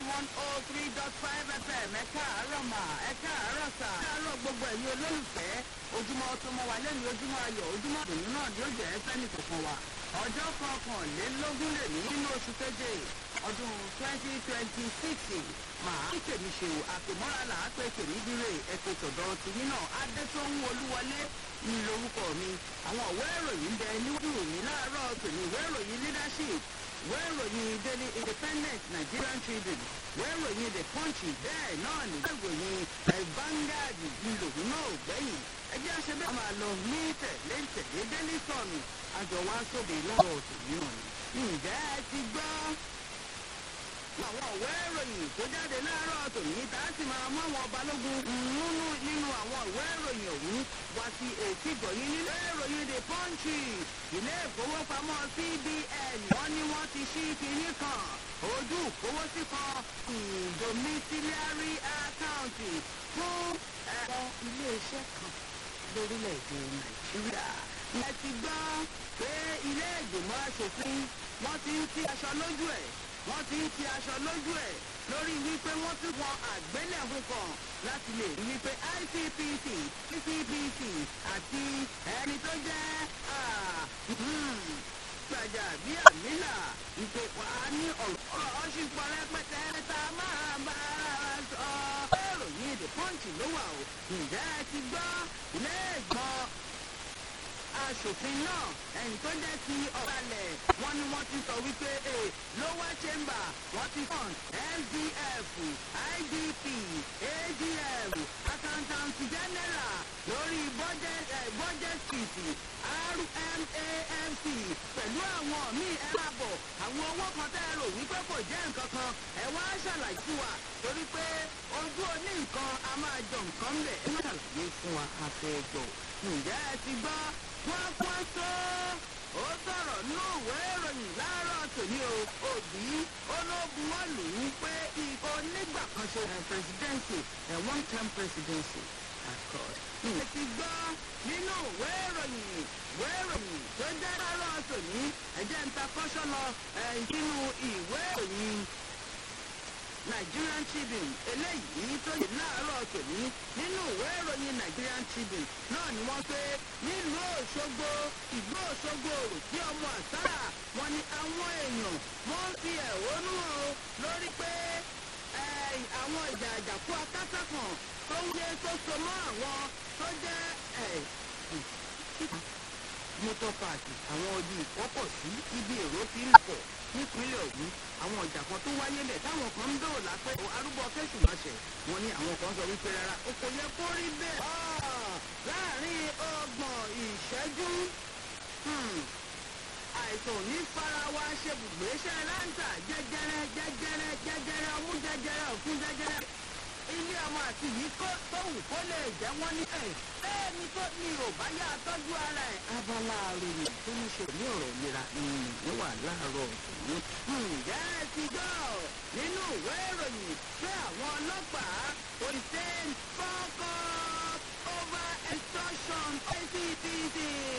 one oh three dot five fm ẹ káàárọ̀ mà ẹ káàárọ̀ sà. ẹ káàárọ̀ gbogbo ẹ̀yin olólùfẹ́ ojúmọ́ tó mọ́ wa lẹ́nu ojúmọ́ ayọ̀ ojúmọ́ ìdùnnú náà ni ó jẹ́ sẹ́ni kọ̀ọ̀kan wa. ọjọ́ kọkànlélógún lè ní nínú oṣù keje ọdún twenty twenty six màá ń tèmi ṣe o àpèmọ́ra là á pè tèmi dire ẹ̀pẹ̀ tọ̀dọ̀ tìyín náà adétòhun olúwọlé ní lórúkọ mi àwọn ìwé ìròyìn ń bẹ níwájú mi láàárọ̀ tòní ìwé ìròyìn leadership ìwé ìròyìn daily independent nigerian tribune ìwé ìròyìn the punch bẹ́ẹ̀ náà ní ìwé ìròyìn vanguard ìlòyìn náà ò gbẹ́yìn ẹjẹ́ àṣẹbẹ́ máa lọ ní tẹ̀lé tẹ̀lé daily sun àjọ wa sóde lọ́rọ̀ tòní náà ni ǹjẹ́ ẹ ti gbọ́ àwọn ìwé ìròyìn tó jáde láàárọ̀ tòní tá a sì máa mú àwọn balógun nínú nínú àwọn ìwé ìròyìn ọ̀hún wá sí ètí ìgbọ̀nyìn nílé ìròyìn the punch ilé ìfowópamọ́ cbn wọ́n ní wọ́n ti ṣí kinní kan ojú ìkówósí kan domiciliary account fún ẹ̀rọ iléeṣẹ́ kan lórílẹ̀‐èdè nàìjíríà. ẹ ti gbọ́ pé ilé ìgbìmọ̀ asòfin wọ́n ti ń ti aṣọ lójú ẹ̀ wọ́n ti ń ti aṣọ lójú ẹ̀ lórí wípé wọ́n tún wọn àgbélẹ̀hún kan láti lè rí wípé icpc ccpc àti ẹni tó jẹ́ gbàjà bí àmìlà ìpè wà á ní ọ̀rọ̀ ọ̀ṣìpọ̀ rẹpẹtẹ tá a máa bá a sọ. ìròyìn the punch ló wà o ǹjẹ́ ẹ ti gbọ́ ilé ìgbọ́n aṣòfin náà ẹ̀yìn tó jẹ́ ti ọ̀balẹ̀ wọ́n ní wọ́n ti sọ wípé e lower chamber wọ́n ti kàn sdf idp adf accountant general lórí budget eh, budget street rmafc pẹ̀lú àwọn míì ẹ máa bọ̀ àwọn owó kan tẹ́ ẹ rò wípé kò jẹ́ nǹkan kan ẹ wá ṣàlàyé fún wa torí pé ojú oní nǹkan a máa jọ nǹkan bẹ̀ ẹ má ṣàlàyé fún wa àfẹ́jọ́ ǹjẹ́ ẹ ti gbọ́ wọ́n pọ́n tó ó sọ̀rọ̀ ní òwe ìròyìn láàárọ̀ tòní o òbí ológun wọn lù ú pé ikọ̀ onígbà kan ṣe presidency ẹ̀ one term presidency accord. ẹ ti gbọ́ nínú ìwé ìròyìn ìwé ìròyìn tó jẹ́ láàárọ̀ tòní ẹ̀jẹ̀ ń ta kọ́ṣọ́ lọ nínú ìwé ìròyìn nigerian tribune eléyìí tó yẹ láàárọ̀ tòní nínú ìwé ìròyìn nigerian tribune náà ni wọ́n pé nílùú òṣogbo ìlú òṣogbo òrò tí ọmọ àṣàrà wọn ni àwọn èèyàn wọ́n fi ẹ̀hónú o lórí pé àwọn ìjà àjàkú akátá kan tó ń yé tó so mọ́ àwọn tó jẹ́ motor park àwọn ojú ìkọ́pọ̀ sí ibi èrò fi ń pọ̀ nípínlẹ̀ ọ̀hún àwọn ọjà kan tó wáyé lẹ̀ táwọn kan ń dòòlà pé arúgbó kẹ́sùn máṣẹ̀ wọn ni àwọn kan sọ wípé rárá o kò yẹ kó rí bẹ́ẹ̀. láàrin ọgbọ̀n ìṣẹ́jú àìsàn ní farawa ṣe bùgbé ṣe láǹtà jẹjẹrẹ jẹjẹrẹ jẹjẹrẹ ọmú jẹjẹrẹ ọ̀fun jẹjẹrẹ ilé ọmọ àti yìí kó tóun kó lè jẹ́ wọ́n ní ẹ̀ bẹ́ẹ̀ ni tó ní ò bá yá tọ́jú ara ẹ̀. abala àròyìn tó ní ṣe ní ọ̀rọ̀ ìlera ìrìn wà láàárọ̀ ọ̀sùn. ǹjẹ́ ẹ ti gbọ́ nínú ìwé ìròyìn pé àwọn ọlọ́pàá hussein fọ́kọ́ over extortion icpc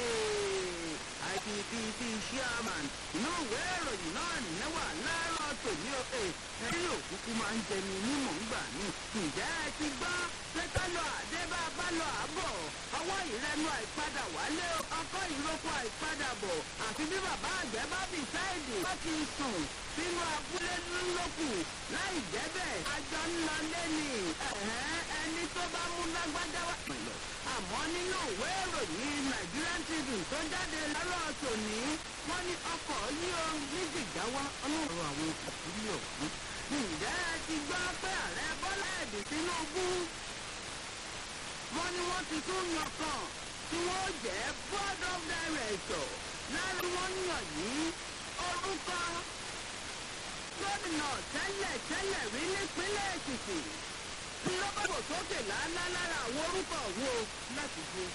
icpc chairman inú ìwé ìròyìn náà nìyẹn wà láàárọ̀ tòní òkè ẹ̀rí òkúkú máa ń jẹni nímọ̀ ńgbà ní. ǹjẹ́ ẹ ti gbọ́ pé ká lọ àdé bá a bá lọ àbọ̀ ọwọ́ ìrẹnu àìpadà wálé ọkọ̀ ìrókò àìpadà bọ̀ àfi bí bàbá àgbẹ̀ bá bì sáìdì wọ́n ti sùn sínú abúlé ńlọ́kù láì jẹ́ bẹ́ẹ̀ àjọ ńlọ lẹ́nì ẹni tó bá mú lágbájá wá. àmọ́ nínú ìwé ìròyìn nigerian tribune tó jáde lọ́rọ̀ tòní wọ́n ní ọkọ̀ yí o ní jìgáwá ọlọ́run àwọn ìpínlẹ̀ ọ̀hún. ǹjẹ́ ẹ ti gbọ́ pé ààrẹ bọ́lá ẹ̀dùn tinubu wọ́n ní wọ́n ti tún yàn kan tí wọ́n jẹ́ board of director lára wọn yàn yìí orúkọ gómìnà tẹ́lẹ̀ tẹ́lẹ̀ rí nípínlẹ̀ èkìtì lọ́bàbò sókè lálá lára àwọn orúkọ wo láti gbé